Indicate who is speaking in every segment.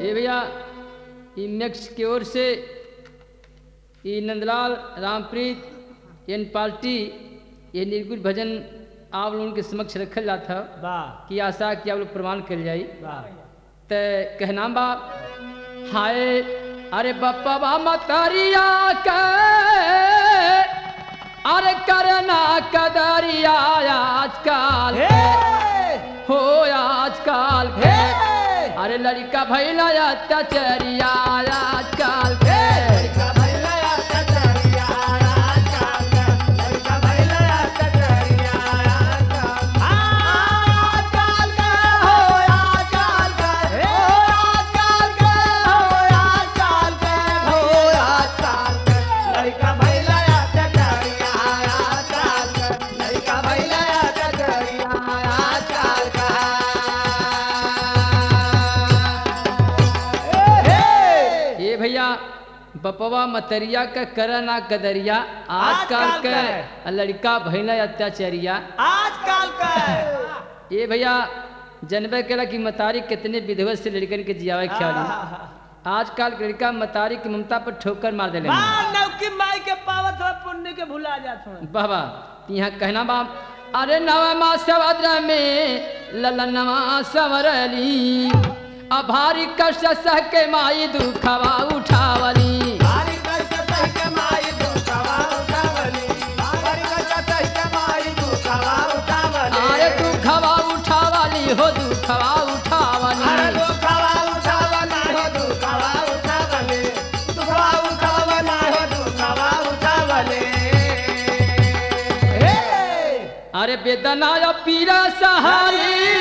Speaker 1: ए भैया ई नेक्स्ट की ओर से ई नंदलाल रामप्रीत एन पार्टी ये निर्गुण भजन आप लोगों के समक्ष रखल जाता
Speaker 2: वाह
Speaker 1: कि आशा कि आप लोग प्रमाण कर जाई
Speaker 2: वाह
Speaker 1: त कहना बा हाय अरे बप्पा बा मतरिया के अरे करना कदरिया आजकल
Speaker 2: हे!
Speaker 1: हो आजकल के
Speaker 2: हे!
Speaker 1: अरे लड़का भैला अत्याचारिया आजकल के ये भैया बपवा मतरिया का करना कदरिया आजकल
Speaker 2: आजकल
Speaker 1: के लड़का भैला अत्याचारिया
Speaker 2: आजकल का
Speaker 1: ये भैया जनबे केला की मतारी कितने विधवत से लड़कन के जियावे ख्याली आजकल के लड़का मतारी की ममता पर ठोकर मार देले
Speaker 2: नौकी माई के पावत हो पुण्य के भुला जात हो
Speaker 1: बाबा यहाँ कहना बा अरे नवमा सवद्र में ललनवा सवरली अभारी कष्ट सह के माई दुखवा उठावली
Speaker 2: भारी कष्ट सह के माई दुखवा उठावली भारी कष्ट सह के माई दुखवा उठावली
Speaker 1: अरे दुखवा उठावली हो दुखवा
Speaker 2: अरे
Speaker 1: उठावली
Speaker 2: दुखवा उठावना हो दुखवा उठावली दुखवा उठावना हो दुखवा उठावली हे
Speaker 1: अरे वेदना या पीरा सहारी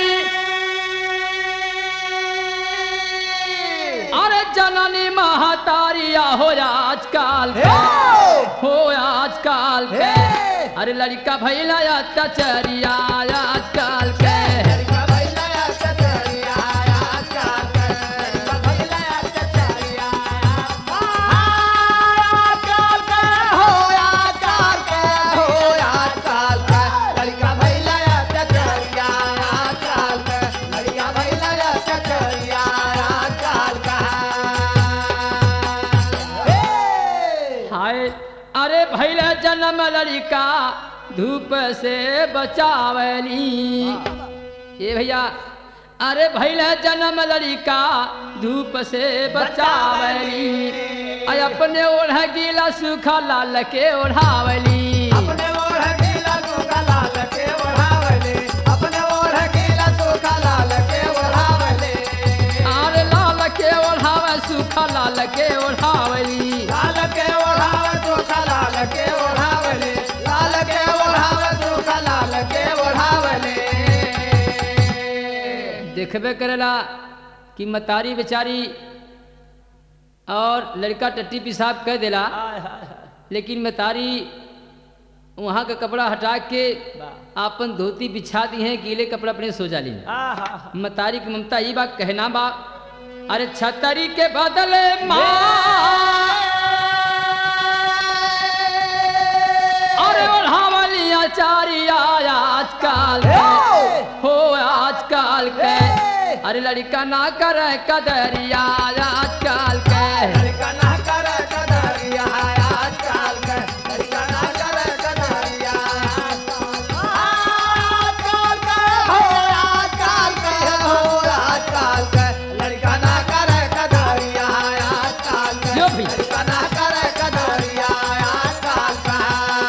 Speaker 1: अरे जननी महतारिया हो आजकल के हो आजकल के अरे लड़का भैला अत्याचारिया आजकल के
Speaker 2: लड़का भैला चचरिया आजकल के लड़का भैला चचरिया आजकल के हो आजकल के हो आजकल के लड़का भैला चचरिया आजकल के लड़का भैला चचरिया आजकल के
Speaker 1: हाय अरे भैला जन्म लड़का धूप से बचावली ये भैया अरे भैला जन्म लड़का धूप से बचावली अय अपने ओढ़ गीला सूखा लाल के ओढ़ावली
Speaker 2: अपने ओढ़ गीला सूखा लाल के ओढ़ावले अपने ओढ़ गीला सूखा लाल के ओढ़ावले
Speaker 1: अरे लाल के ओढ़ावे सूखा लाल के ओढ़ावली
Speaker 2: लाल के ओढ़ावे सूखा लाल के ओढ़ावले लाल के ओढ़ावे सूखा लाल के ओढ़ावले
Speaker 1: देखबे करेला कि मतारी बेचारी और लड़का टट्टी पेशाब कह देला लेकिन मतारी वहाँ का कपड़ा हटा के आपन धोती बिछा दी है गीले कपड़ा अपने सो जाली मतारी की ममता ये बात कहना बा अरे छतरी के बदले माँ अरे ओढ़ावली आचारिया आजकल हो आजकल के अरे लड़का ना करे कदरिया आजकल के
Speaker 2: लड़का ना करे कदरिया आजकल के लड़का ना करे कदरिया आजकल के हो आजकल के हो आजकल के लड़का ना करे कदरिया आजकल के
Speaker 1: जो भी।
Speaker 2: लड़का ना करे कदरिया आजकल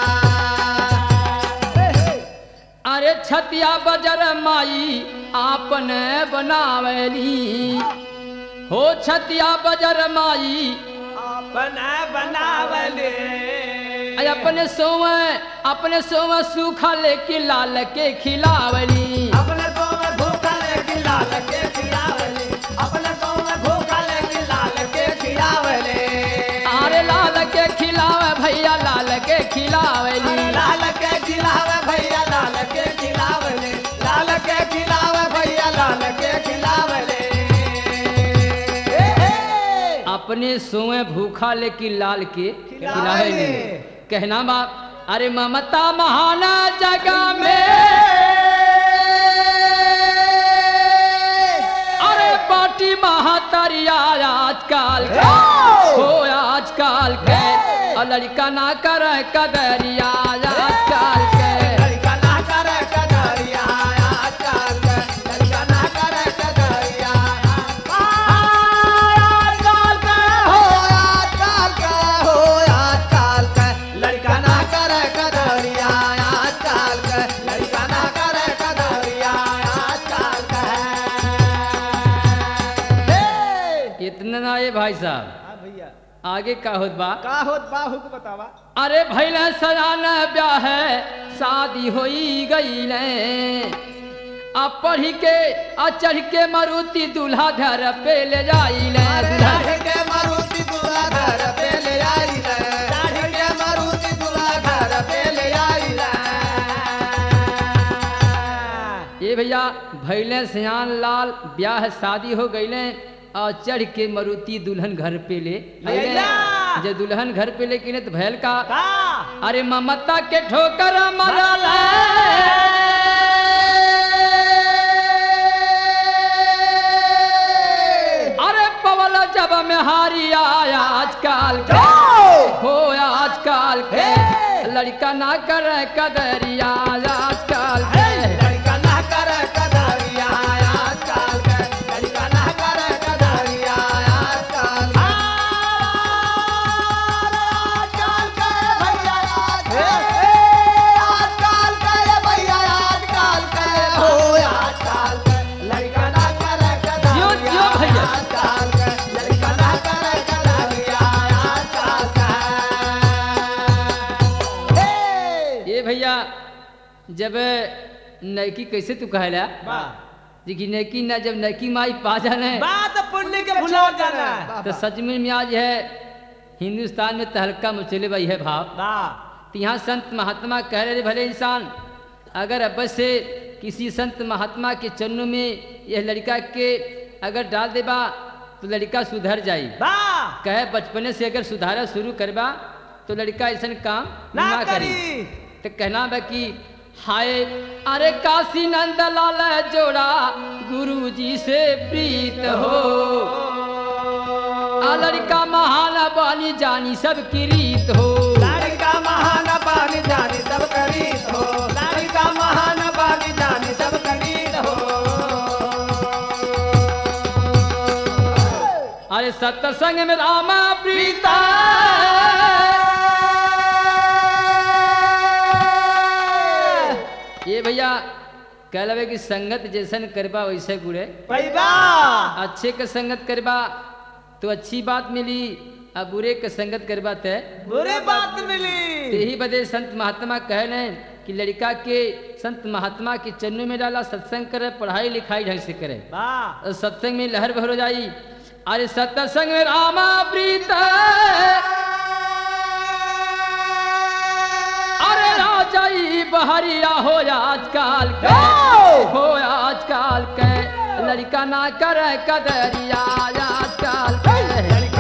Speaker 2: के
Speaker 1: अरे छतिया बजर माई आपने बनावली हो छतिया बजर माई
Speaker 2: अपना बनावले
Speaker 1: अय अपने सोवे अपने सोवे सूखा लेके लाल के खिलावली
Speaker 2: अपने तो में भूखा लेके लाल के खिलावले अपने तो में भूखा लेके लाल के खिलावले
Speaker 1: अरे लाल के खिलावे भैया लाल के खिलावली
Speaker 2: लाल के खिलावे भैया लाल के खिलावले लाल के खिलावे भैया लाल के खिलावले
Speaker 1: अपने सोए भूखा लेके लाल के
Speaker 2: खिलावली।
Speaker 1: खिलावली कहना बाप अरे ममता महान जगह में अरे पार्टी महा महतरिया आजकल के हो आजकल के और लड़का ना कर कदरिया आजकल के
Speaker 2: लड़का ना करे कदरिया आजकल के लड़का ना करे कदरिया आजकल के हो आजकल के हो आजकल के लड़का ना करे कदरिया आजकल के लड़का ना करे कदरिया आजकल के
Speaker 1: इतना ना ये भाई साहब
Speaker 2: हाँ भैया
Speaker 1: आगे का होत बा
Speaker 2: का होत बा हुक बतावा
Speaker 1: अरे भैल सजाना ब्याह है शादी होई गई आ पढ़ी के आ चढ़ के मारुति दूल्हा घर पे ले जाई ले
Speaker 2: दाढ़ी के मारुति दूल्हा घर पे ले आई रे दाढ़ी के मारुति दूल्हा घर पे ले आई रे
Speaker 1: ये भैया भैले सयान लाल ब्याह शादी हो गईले और चढ़ के मारुति दुल्हन घर पे ले अइले।
Speaker 2: भैया!
Speaker 1: जब दुल्हन घर पे ले के तो भैल का
Speaker 2: का
Speaker 1: अरे ममता के ठोकर मरल अरे पवल जब में हारी आया आजकल के हो आजकल के लड़का ना कर कदरिया आजकल के
Speaker 2: लड़का ना करे कदरिया आजकल के लड़का ना करे कदरिया आजकल आजकल के भैया आजकल के भैया आजकल के हो आजकल के लड़का ना करे
Speaker 1: जियो,
Speaker 2: कदरिया
Speaker 1: जियो भैया।
Speaker 2: आजकल के लड़का ना करे कदरिया आजकल के
Speaker 1: ये भैया जब नैकी कैसे तू कहला
Speaker 2: वाह
Speaker 1: देखी नैकी ना जब नैकी माई पा जाने
Speaker 2: बात पुण्य के भुला जाना
Speaker 1: तो सच में में आज है हिंदुस्तान में तहलका मचले भाई है भाव
Speaker 2: वाह
Speaker 1: तो यहाँ संत महात्मा कह रहे थे, भले इंसान अगर अब से किसी संत महात्मा के चरणों में यह लड़का के अगर डाल देबा तो लड़का सुधर जाई
Speaker 2: वाह
Speaker 1: कहे बचपने से अगर सुधारा शुरू करबा तो लड़का ऐसा काम
Speaker 2: ना
Speaker 1: ना करी
Speaker 2: करी
Speaker 1: तो कहना बा कि हाय अरे काशी नंद लाल जोड़ा गुरु जी से प्रीत हो आ लड़का महान बानी जानी सब की रीत हो
Speaker 2: लड़का महान पानी जानी सब करी हो लड़का महान पानी जानी सब करी हो
Speaker 1: अरे सत्संग में रामा प्रीता ये भैया कह लवे कि संगत जैसन करबा वैसे गुड़े
Speaker 2: पैबा
Speaker 1: अच्छे के संगत करबा तो अच्छी बात मिली अब बुरे के संगत करबा तय
Speaker 2: बुरे बात
Speaker 1: तो
Speaker 2: मिली
Speaker 1: यही बदे संत महात्मा कह रहे हैं कि लड़का के संत महात्मा के चरणों में डाला सत्संग करे पढ़ाई लिखाई ढंग से करे
Speaker 2: वाह
Speaker 1: और सत्संग में लहर भर हो जाई अरे सत्संग में रामा प्रीत अरे राजाई बहरिया हो आजकल के हो आजकल के लड़का ना करे कदरिया आजकल के
Speaker 2: लड़का